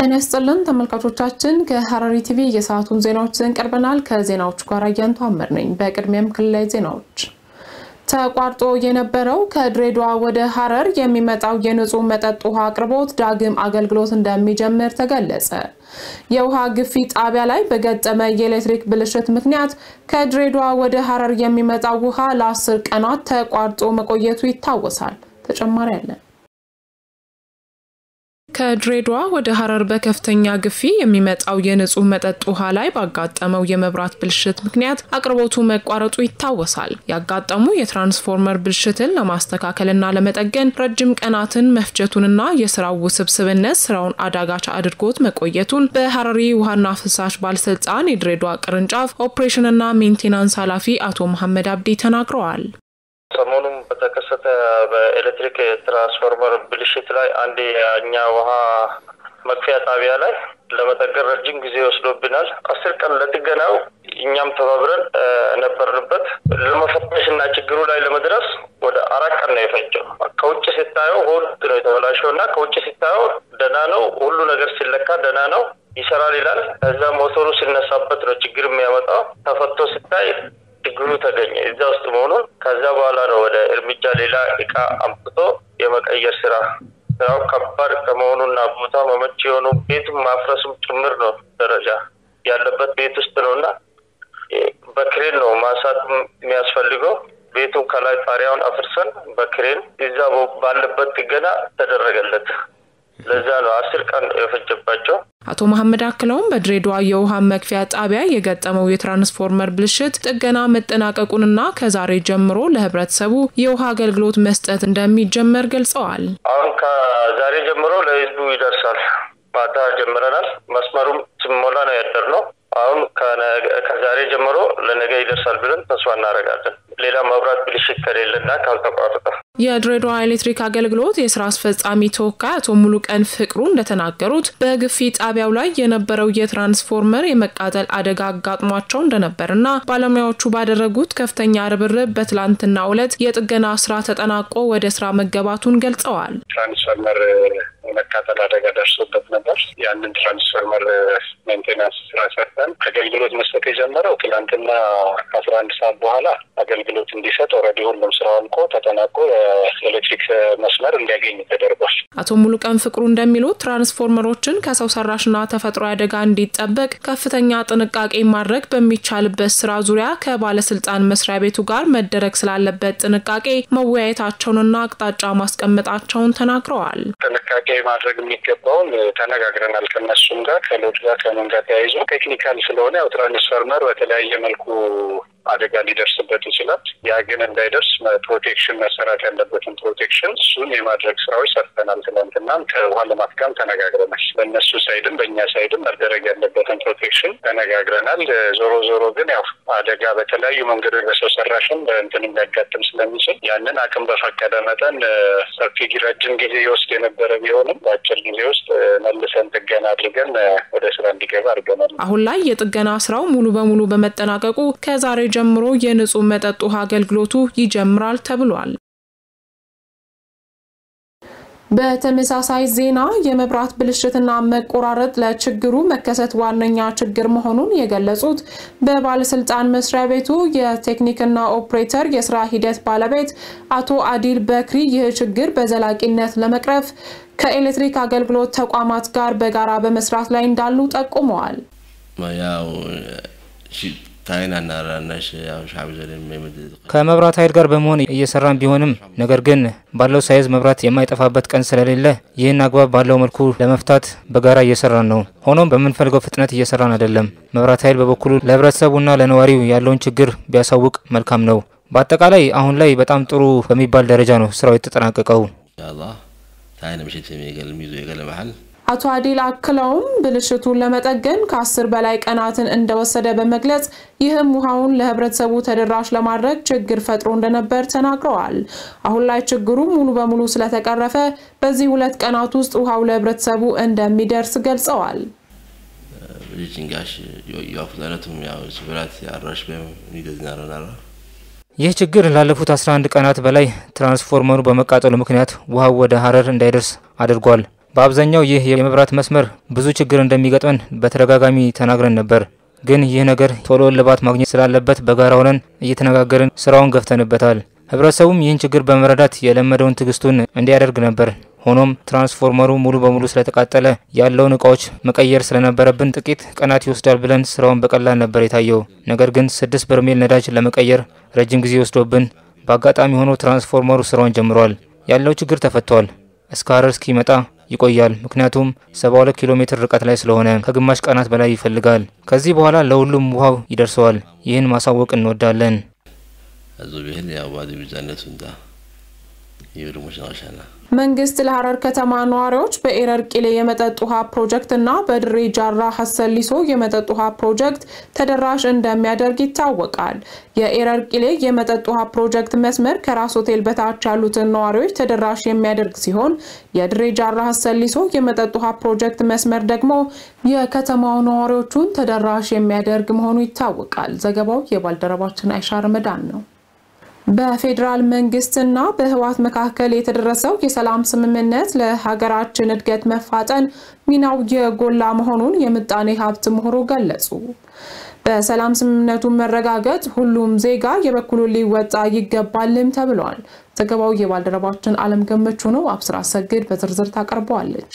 ጤና ይስጥልን ተመልካቾቻችን፣ ከሐረሪ ቲቪ የሰዓቱን ዜናዎች ይዘን ቀርበናል። ከዜናዎቹ ጋር አያንቱ አመር ነኝ። በቅድሚያም ክልላዊ ዜናዎች ተቋርጦ የነበረው ከድሬዳዋ ወደ ሐረር የሚመጣው የንጹህ መጠጥ ውሃ አቅርቦት ዳግም አገልግሎት እንደሚጀምር ተገለጸ። የውሃ ግፊት ጣቢያ ላይ በገጠመ የኤሌክትሪክ ብልሽት ምክንያት ከድሬዳዋ ወደ ሐረር የሚመጣው ውሃ ለአስር ቀናት ተቋርጦ መቆየቱ ይታወሳል። ተጨማሪ አለን። ከድሬዳዋ ወደ ሐረር በከፍተኛ ግፊ የሚመጣው የንጹህ መጠጥ ውሃ ላይ ባጋጠመው የመብራት ብልሽት ምክንያት አቅርቦቱ መቋረጡ ይታወሳል። ያጋጠሙ የትራንስፎርመር ብልሽትን ለማስተካከልና ለመጠገን ረጅም ቀናትን መፍጀቱንና የስራው ውስብስብነት ስራውን አዳጋች አድርጎት መቆየቱን በሐረሪ ውሃና ፍሳሽ ባለስልጣን የድሬዳዋ ቅርንጫፍ ኦፕሬሽንና ሜንቴናንስ ኃላፊ አቶ መሐመድ አብዲ ተናግረዋል። ሰሞኑን በተከሰተ በኤሌክትሪክ ትራንስፎርመር ብልሽት ላይ አንድ የእኛ ውሃ መክፈያ ጣቢያ ላይ ለመጠገን ረጅም ጊዜ ወስዶብናል። አስር ቀን ለጥገናው እኛም ተባብረን ነበርንበት። ለመፈተሽ እና ችግሩ ላይ ለመድረስ ወደ አራት ቀን ነው የፈጀው። ከውጭ ሲታየው ሆልት ነው የተበላሸው እና ከውጭ ሲታየው ደህና ነው፣ ሁሉ ነገር ሲለካ ደህና ነው ይሰራል ይላል። ከዛ ሞተሩ ሲነሳበት ነው ችግር የሚያመጣው። ተፈቶ ሲታይ ችግሩ ተገኘ እዛ ውስጥ መሆኑን። ከዛ በኋላ ነው ወደ እርምጃ ሌላ እቃ አምጥቶ የመቀየር ስራ ስራው ከባድ ከመሆኑና ቦታ መመች የሆኑ ቤቱም ማፍረሱም ጭምር ነው ደረጃ ያለበት ቤት ውስጥ ነው እና በክሬን ነው ማንሳት የሚያስፈልገው። ቤቱን ከላይ ጣሪያውን አፍርሰን በክሬን እዛ ባለበት ጥገና ተደረገለት። ለዛ ነው አስር ቀን የፈጀባቸው። አቶ መሐመድ አክለውም በድሬዳዋ የውሃ መክፊያ ጣቢያ የገጠመው የትራንስፎርመር ብልሽት ጥገና መጠናቀቁንና ከዛሬ ጀምሮ ለሕብረተሰቡ የውሃ አገልግሎት መስጠት እንደሚጀመር ገልጸዋል። አሁን ከዛሬ ጀምሮ ለህዝቡ ይደርሳል። ማታ ጀምረናል። መስመሩም ስሞላ ነው ያደርነው። አሁን ከዛሬ ጀምሮ ለነገ ይደርሳል ብለን ተስፋ እናደርጋለን። ሌላ መብራት ብልሽት ከሌለና ካልተቋረጠ የድሬዳዋ ኤሌክትሪክ አገልግሎት የስራ አስፈጻሚ ተወካይ አቶ ሙሉቀን ፍቅሩ እንደተናገሩት በግፊ ጣቢያው ላይ የነበረው የትራንስፎርመር የመቃጠል አደጋ አጋጥሟቸው እንደነበርና ባለሙያዎቹ ባደረጉት ከፍተኛ ርብርብ በትላንትናው ዕለት የጥገና ስራ ተጠናቆ ወደ ስራ መገባቱን ገልጸዋል። ትራንስፎርመር የመቃጠል አደጋ ደርሶበት ነበር። ያንን ትራንስፎርመር ሜንቴናንስ ስራ ሰርተን አገልግሎት መስጠት የጀመረው ትላንትና ከአስራ አንድ ሰዓት በኋላ አገልግሎት እንዲሰጥ ኦልሬዲ ሁሉም ስራ አልቆ ተጠናቆ የኤሌክትሪክ መስመር እንዲያገኝ ተደርጓል። አቶ ሙሉቀን ፍቅሩ እንደሚሉት ትራንስፎርመሮችን ከሰው ሰራሽና ተፈጥሮ አደጋ እንዲጠበቅ ከፍተኛ ጥንቃቄ ማድረግ በሚቻልበት ስራ ዙሪያ ከባለስልጣን መስሪያ ቤቱ ጋር መደረግ ስላለበት ጥንቃቄ መወያየታቸውንና አቅጣጫ ማስቀመጣቸውን ተናግረዋል። ጥንቃቄ ማድረግ የሚገባውን ተነጋግረናል። ከነሱም ጋር ከሎድ ጋር ከምን ጋር ተያይዞ ቴክኒካል ስለሆነ ያው ትራንስፎርመር በተለያየ መልኩ አደጋ ሊደርስበት ይችላል። ያ ግን እንዳይደርስ ፕሮቴክሽን መሰራት ያለበትን ፕሮቴክሽን እሱን የማድረግ ስራዎች ሰርተናል። ትናንትናም ከውሃ ልማት ጋርም ተነጋግረናል። በእነሱ ሳይድም በእኛ ሳይድም መደረግ ያለበትን ፕሮቴክሽን ተነጋግረናል። ዞሮ ዞሮ ግን ያው አደጋ በተለያዩ መንገዶች በሰው ሰራሽም በእንትን ሊያጋጥም ስለሚችል ያንን አቅም በፈቀደ መጠን ሰፊ ረጅም ጊዜ ይወስድ የነበረ ቢሆንም በአጭር ጊዜ ውስጥ መልሰን ጥገና አድርገን ወደ ስራ እንዲገባ አድርገናል። አሁን ላይ የጥገና ስራው ሙሉ በሙሉ በመጠናቀቁ ከዛሬ ጀምሮ የንጹህ መጠጥ ውሃ አገልግሎቱ ይጀምራል ተብሏል። በተመሳሳይ ዜና የመብራት ብልሽትና መቆራረጥ ለችግሩ መከሰት ዋነኛ ችግር መሆኑን የገለጹት በባለስልጣን መስሪያ ቤቱ የቴክኒክና ኦፕሬተር የስራ ሂደት ባለቤት አቶ አዲል በክሪ ይህ ችግር በዘላቂነት ለመቅረፍ ከኤሌክትሪክ አገልግሎት ተቋማት ጋር በጋራ በመስራት ላይ እንዳሉ ጠቁመዋል። ከመብራት ኃይል ጋር በመሆን እየሰራን ቢሆንም ነገር ግን ባለው ሳይዝ መብራት የማይጠፋበት ቀን ስለሌለ ይህን አግባብ ባለው መልኩ ለመፍታት በጋራ እየሰራን ነው። ሆኖም በምንፈልገው ፍጥነት እየሰራን አይደለም። መብራት ኃይል በበኩሉ ለሕብረተሰቡና ለነዋሪው ያለውን ችግር ቢያሳውቅ መልካም ነው። በአጠቃላይ አሁን ላይ በጣም ጥሩ በሚባል ደረጃ ነው ስራው የተጠናቀቀው። አቶ አዲል አክለውም ብልሽቱን ለመጠገን ከአስር በላይ ቀናትን እንደወሰደ በመግለጽ ይህም ውሃውን ለህብረተሰቡ ተደራሽ ለማድረግ ችግር ፈጥሮ እንደነበር ተናግረዋል። አሁን ላይ ችግሩ ሙሉ በሙሉ ስለተቀረፈ በዚህ ሁለት ቀናት ውስጥ ውሃው ለህብረተሰቡ እንደሚደርስ ገልጸዋል። ይህ ችግር ላለፉት 11 ቀናት በላይ ትራንስፎርመሩ በመቃጠሉ ምክንያት ውሃው ወደ ሀረር እንዳይደርስ አድርጓል። በአብዛኛው ይህ የመብራት መስመር ብዙ ችግር እንደሚገጥመን በተደጋጋሚ ተናግረን ነበር። ግን ይህ ነገር ቶሎ እልባት ማግኘት ስላለበት በጋራ ሆነን እየተነጋገርን ስራውን ገፍተንበታል። ህብረተሰቡም ይህን ችግር በመረዳት የለመደውን ትዕግስቱን እንዲያደርግ ነበር። ሆኖም ትራንስፎርመሩ ሙሉ በሙሉ ስለተቃጠለ ያለውን እቃዎች መቀየር ስለነበረብን ጥቂት ቀናት ይወስዳል ብለን ስራውን በቀላል ነበር የታየው። ነገር ግን ስድስት በርሜል ነዳጅ ለመቀየር ረጅም ጊዜ ወስዶብን በአጋጣሚ ሆኖ ትራንስፎርመሩ ስራውን ጀምሯል። ያለው ችግር ተፈቷል። እስከ ሀረር እስኪመጣ ይቆያል። ምክንያቱም 72 ኪሎ ሜትር ርቀት ላይ ስለሆነ ከግማሽ ቀናት በላይ ይፈልጋል። ከዚህ በኋላ ለሁሉም ውሃው ይደርሰዋል። ይህን ማሳወቅ እንወዳለን። አዞ ብሄል ያው ባዲ ቢዛነት እንዳ ይብሩ መሻሻላ መንግስት ለሀረር ከተማ ነዋሪዎች በኤረር ቂሌ የመጠጥ ውሃ ፕሮጀክት እና በድሬ ጃራ ሀሰሊሶ የመጠጥ ውሃ ፕሮጀክት ተደራሽ እንደሚያደርግ ይታወቃል። የኤረር ቂሌ የመጠጥ ውሃ ፕሮጀክት መስመር ከራስ ሆቴል በታች ያሉትን ነዋሪዎች ተደራሽ የሚያደርግ ሲሆን የድሬ ጃራ ሀሰሊሶ የመጠጥ ውሃ ፕሮጀክት መስመር ደግሞ የከተማው ነዋሪዎቹን ተደራሽ የሚያደርግ መሆኑ ይታወቃል። ዘገባው የባልደረባችን አይሻ ረመዳን ነው። በፌዴራል መንግስትና በህወሓት መካከል የተደረሰው የሰላም ስምምነት ለሀገራችን እድገት መፋጠን ሚናው የጎላ መሆኑን የምጣኔ ሀብት ምሁሩ ገለጹ። በሰላም ስምምነቱ መረጋገጥ ሁሉም ዜጋ የበኩሉን ሊወጣ ይገባልም ተብሏል። ዘገባው የባልደረባችን አለም ገመቹ ነው። አብስራ ሰግድ በዝርዝር ታቀርበዋለች።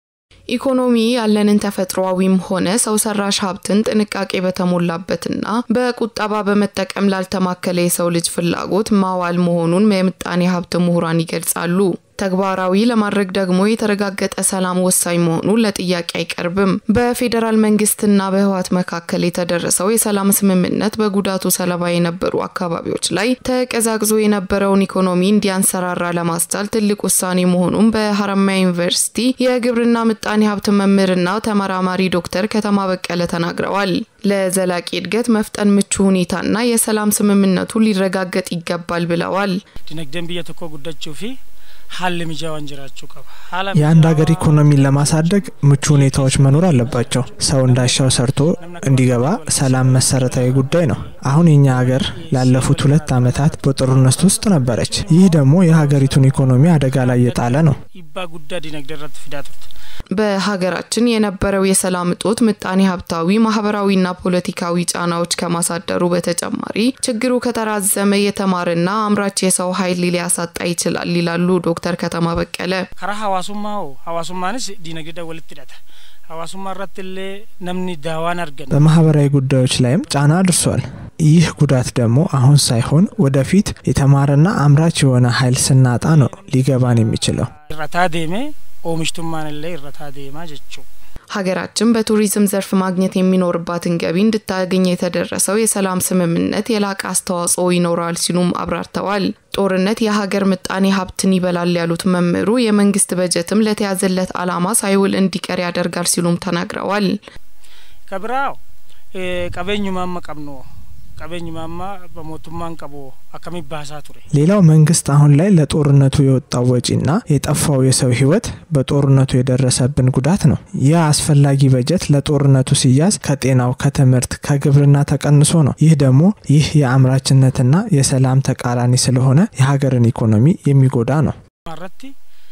ኢኮኖሚ ያለንን ተፈጥሯዊም ሆነ ሰው ሰራሽ ሀብትን ጥንቃቄ በተሞላበትና በቁጠባ በመጠቀም ላልተማከለ የሰው ልጅ ፍላጎት ማዋል መሆኑን የምጣኔ ሀብት ምሁራን ይገልጻሉ። ተግባራዊ ለማድረግ ደግሞ የተረጋገጠ ሰላም ወሳኝ መሆኑን ለጥያቄ አይቀርብም። በፌዴራል መንግስትና በህወሓት መካከል የተደረሰው የሰላም ስምምነት በጉዳቱ ሰለባ የነበሩ አካባቢዎች ላይ ተቀዛቅዞ የነበረውን ኢኮኖሚ እንዲያንሰራራ ለማስቻል ትልቅ ውሳኔ መሆኑን በሀረማያ ዩኒቨርሲቲ የግብርና ምጣኔ ሀብት መምህርና ተመራማሪ ዶክተር ከተማ በቀለ ተናግረዋል። ለዘላቂ እድገት መፍጠን ምቹ ሁኔታና የሰላም ስምምነቱ ሊረጋገጥ ይገባል ብለዋል። ዲነግደን ብየ ቶኮ ጉዳችው ፊ ሀል ሚጃዋን ጅራችሁ ቀባ የአንድ ሀገር ኢኮኖሚን ለማሳደግ ምቹ ሁኔታዎች መኖር አለባቸው። ሰው እንዳሻው ሰርቶ እንዲገባ ሰላም መሰረታዊ ጉዳይ ነው። አሁን የኛ ሀገር ላለፉት ሁለት ዓመታት በጦርነት ውስጥ ነበረች። ይህ ደግሞ የሀገሪቱን ኢኮኖሚ አደጋ ላይ የጣለ ነው። ኢባ ጉዳ ዲነግደረት ፊዳቱት በሀገራችን የነበረው የሰላም እጦት ምጣኔ ሀብታዊ፣ ማህበራዊና ፖለቲካዊ ጫናዎች ከማሳደሩ በተጨማሪ ችግሩ ከተራዘመ የተማረና አምራች የሰው ኃይል ሊያሳጣ ይችላል ይላሉ ዶክተር ከተማ በቀለ። ከራ ሀዋሱማው ሀዋሱማንስ ዲነግደ ወልት ዳታ ሀዋሱማ ራትሌ ነምኒ ዳዋን አርገን በማህበራዊ ጉዳዮች ላይም ጫና አድርሷል። ይህ ጉዳት ደግሞ አሁን ሳይሆን ወደፊት የተማረና አምራች የሆነ ኃይል ስናጣ ነው ሊገባን የሚችለው። ረታ ዴሜ ኦሚሽቱማን ላይ ረታ ዴማ ጀችው ሀገራችን በቱሪዝም ዘርፍ ማግኘት የሚኖርባትን ገቢ እንድታገኝ የተደረሰው የሰላም ስምምነት የላቀ አስተዋጽኦ ይኖረዋል ሲሉም አብራርተዋል። ጦርነት የሀገር ምጣኔ ሀብትን ይበላል ያሉት መምህሩ የመንግስት በጀትም ለተያዘለት ዓላማ ሳይውል እንዲቀር ያደርጋል ሲሉም ተናግረዋል። ከብራው ቀበኙማማ ቀብኖ ቀበኙማማ በሞቱማን ቀቦ አከሚ ባሳ ቱሬ ሌላው መንግስት አሁን ላይ ለጦርነቱ የወጣው ወጪና የጠፋው የሰው ህይወት በጦርነቱ የደረሰብን ጉዳት ነው። ይህ አስፈላጊ በጀት ለጦርነቱ ሲያዝ ከጤናው፣ ከትምህርት፣ ከግብርና ተቀንሶ ነው። ይህ ደግሞ ይህ የአምራችነትና የሰላም ተቃራኒ ስለሆነ የሀገርን ኢኮኖሚ የሚጎዳ ነው። ማረቲ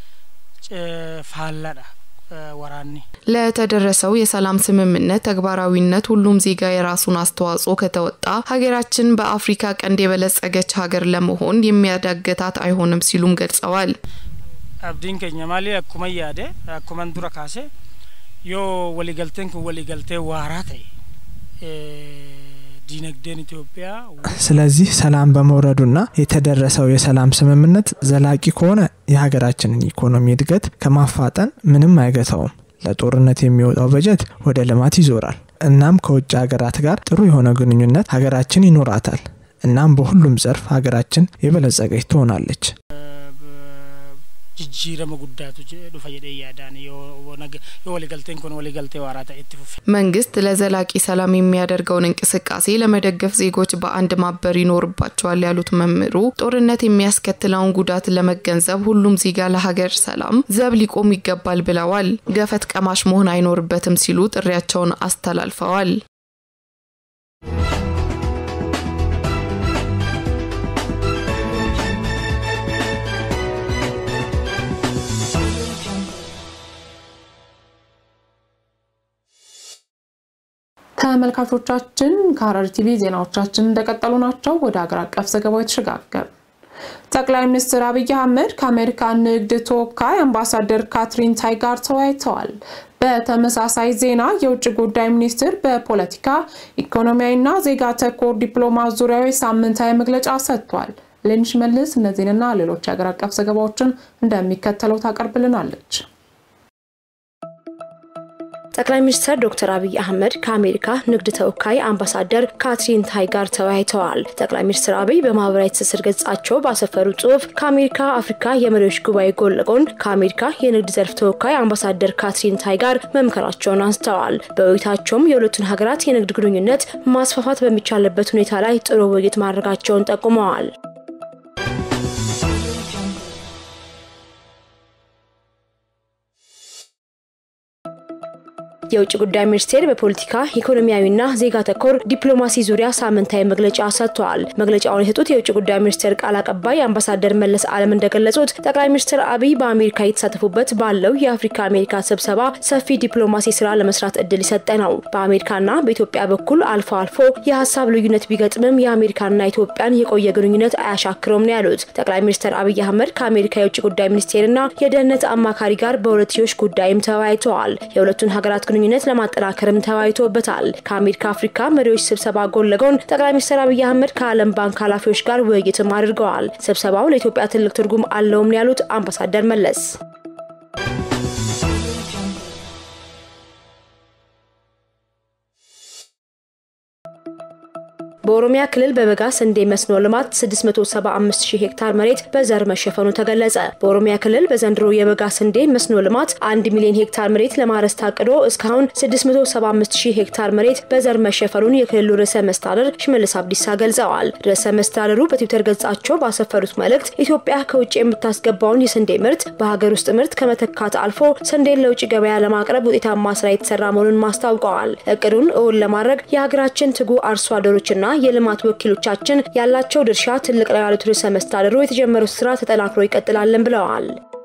ፋላዳ ወራኒ ለተደረሰው የሰላም ስምምነት ተግባራዊነት ሁሉም ዜጋ የራሱን አስተዋጽኦ ከተወጣ ሀገራችን በአፍሪካ ቀንድ የበለጸገች ሀገር ለመሆን የሚያዳግታት አይሆንም ሲሉም ገልጸዋል። አብዲን ከኛ ማሊ አኩመ ያደ አኩመን ዱረ ካሴ ዮ ወሊገልቴን ኩን ወሊገልቴ ዋራ ተይ ዲነግደን ኢትዮጵያ ስለዚህ ሰላም በመውረዱና የተደረሰው የሰላም ስምምነት ዘላቂ ከሆነ የሀገራችንን ኢኮኖሚ እድገት ከማፋጠን ምንም አይገታውም። ለጦርነት የሚወጣው በጀት ወደ ልማት ይዞራል። እናም ከውጭ ሀገራት ጋር ጥሩ የሆነ ግንኙነት ሀገራችን ይኖራታል። እናም በሁሉም ዘርፍ ሀገራችን የበለጸገች ትሆናለች። ጅጅረመ ጉዳቱ ዱፈ ጀዴ ያዳን የወሊገልቴን ኩን ወሊገልቴ ዋራ ተኤት ፉፌ መንግስት ለዘላቂ ሰላም የሚያደርገውን እንቅስቃሴ ለመደገፍ ዜጎች በአንድ ማበር ይኖርባቸዋል ያሉት መምህሩ ጦርነት የሚያስከትለውን ጉዳት ለመገንዘብ ሁሉም ዜጋ ለሀገር ሰላም ዘብ ሊቆም ይገባል ብለዋል። ገፈት ቀማሽ መሆን አይኖርበትም ሲሉ ጥሪያቸውን አስተላልፈዋል። ተመልካቾቻችን ከሐረሪ ቲቪ ዜናዎቻችን እንደቀጠሉ ናቸው። ወደ ሀገር አቀፍ ዘገባው የተሸጋገር ጠቅላይ ሚኒስትር አብይ አህመድ ከአሜሪካ ንግድ ተወካይ አምባሳደር ካትሪን ታይ ጋር ተወያይተዋል። በተመሳሳይ ዜና የውጭ ጉዳይ ሚኒስትር በፖለቲካ ኢኮኖሚያዊና ዜጋ ተኮር ዲፕሎማት ዙሪያዊ ሳምንታዊ መግለጫ ሰጥቷል። ሌንሽ መልስ እነዚህንና ሌሎች የሀገር አቀፍ ዘገባዎችን እንደሚከተለው ታቀርብልናለች። ጠቅላይ ሚኒስትር ዶክተር አብይ አህመድ ከአሜሪካ ንግድ ተወካይ አምባሳደር ካትሪን ታይ ጋር ተወያይተዋል። ጠቅላይ ሚኒስትር አብይ በማህበራዊ ትስስር ገጻቸው ባሰፈሩ ጽሁፍ ከአሜሪካ አፍሪካ የመሪዎች ጉባኤ ጎን ለጎን ከአሜሪካ የንግድ ዘርፍ ተወካይ አምባሳደር ካትሪን ታይ ጋር መምከራቸውን አንስተዋል። በውይይታቸውም የሁለቱን ሀገራት የንግድ ግንኙነት ማስፋፋት በሚቻልበት ሁኔታ ላይ ጥሩ ውይይት ማድረጋቸውን ጠቁመዋል። የውጭ ጉዳይ ሚኒስቴር በፖለቲካ ኢኮኖሚያዊና ዜጋ ተኮር ዲፕሎማሲ ዙሪያ ሳምንታዊ መግለጫ ሰጥተዋል። መግለጫውን የሰጡት የውጭ ጉዳይ ሚኒስቴር ቃል አቀባይ አምባሳደር መለስ አለም እንደገለጹት ጠቅላይ ሚኒስትር አብይ በአሜሪካ የተሳተፉበት ባለው የአፍሪካ አሜሪካ ስብሰባ ሰፊ ዲፕሎማሲ ስራ ለመስራት እድል የሰጠ ነው። በአሜሪካና በኢትዮጵያ በኩል አልፎ አልፎ የሀሳብ ልዩነት ቢገጥምም የአሜሪካና ኢትዮጵያን የቆየ ግንኙነት አያሻክረውም ነው ያሉት። ጠቅላይ ሚኒስትር አብይ አህመድ ከአሜሪካ የውጭ ጉዳይ ሚኒስቴርና የደህንነት አማካሪ ጋር በሁለትዮሽ ጉዳይም ተወያይተዋል። የሁለቱን ሀገራት ግንኙነት ለማጠናከርም ተወያይቶበታል። ከአሜሪካ አፍሪካ መሪዎች ስብሰባ ጎን ለጎን ጠቅላይ ሚኒስትር አብይ አህመድ ከዓለም ባንክ ኃላፊዎች ጋር ውይይትም አድርገዋል። ስብሰባው ለኢትዮጵያ ትልቅ ትርጉም አለውም ያሉት አምባሳደር መለስ በኦሮሚያ ክልል በበጋ ስንዴ መስኖ ልማት 675 ሺህ ሄክታር መሬት በዘር መሸፈኑ ተገለጸ። በኦሮሚያ ክልል በዘንድሮ የበጋ ስንዴ መስኖ ልማት 1 ሚሊዮን ሄክታር መሬት ለማረስ ታቅዶ እስካሁን 675 ሺህ ሄክታር መሬት በዘር መሸፈኑን የክልሉ ርዕሰ መስተዳድር ሽመልስ አብዲሳ ገልጸዋል። ርዕሰ መስተዳድሩ በትዊተር ገጻቸው ባሰፈሩት መልእክት ኢትዮጵያ ከውጭ የምታስገባውን የስንዴ ምርት በሀገር ውስጥ ምርት ከመተካት አልፎ ስንዴን ለውጭ ገበያ ለማቅረብ ውጤታማ ስራ የተሰራ መሆኑን ማስታውቀዋል። እቅዱን እውን ለማድረግ የሀገራችን ትጉ አርሶ አደሮችና የልማት ወኪሎቻችን ያላቸው ድርሻ ትልቅ ነው ያሉት ርዕሰ መስተዳድሩ የተጀመረው ስራ ተጠናክሮ ይቀጥላለን ብለዋል።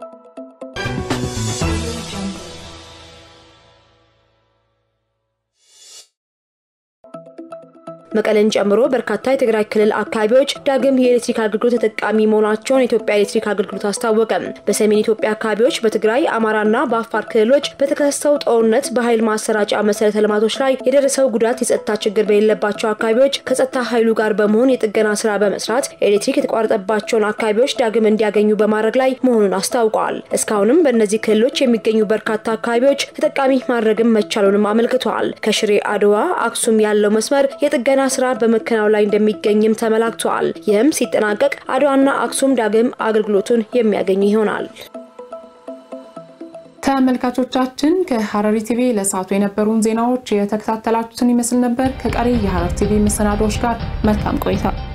መቀለን ጨምሮ በርካታ የትግራይ ክልል አካባቢዎች ዳግም የኤሌክትሪክ አገልግሎት ተጠቃሚ መሆናቸውን የኢትዮጵያ ኤሌክትሪክ አገልግሎት አስታወቀ። በሰሜን ኢትዮጵያ አካባቢዎች በትግራይ አማራና በአፋር ክልሎች በተከሰተው ጦርነት በኃይል ማሰራጫ መሰረተ ልማቶች ላይ የደረሰው ጉዳት የጸጥታ ችግር በሌለባቸው አካባቢዎች ከጸጥታ ኃይሉ ጋር በመሆን የጥገና ስራ በመስራት ኤሌክትሪክ የተቋረጠባቸውን አካባቢዎች ዳግም እንዲያገኙ በማድረግ ላይ መሆኑን አስታውቀዋል። እስካሁንም በእነዚህ ክልሎች የሚገኙ በርካታ አካባቢዎች ተጠቃሚ ማድረግም መቻሉንም አመልክተዋል። ከሽሬ አድዋ አክሱም ያለው መስመር የጥገና ስራ በመከናወን ላይ እንደሚገኝም ተመላክተዋል። ይህም ሲጠናቀቅ አድዋና አክሱም ዳግም አገልግሎቱን የሚያገኙ ይሆናል። ተመልካቾቻችን ከሐረሪ ቲቪ ለሰዓቱ የነበሩን ዜናዎች የተከታተላችሁትን ይመስል ነበር። ከቀሪ የሐረሪ ቲቪ መሰናዶዎች ጋር መልካም ቆይታ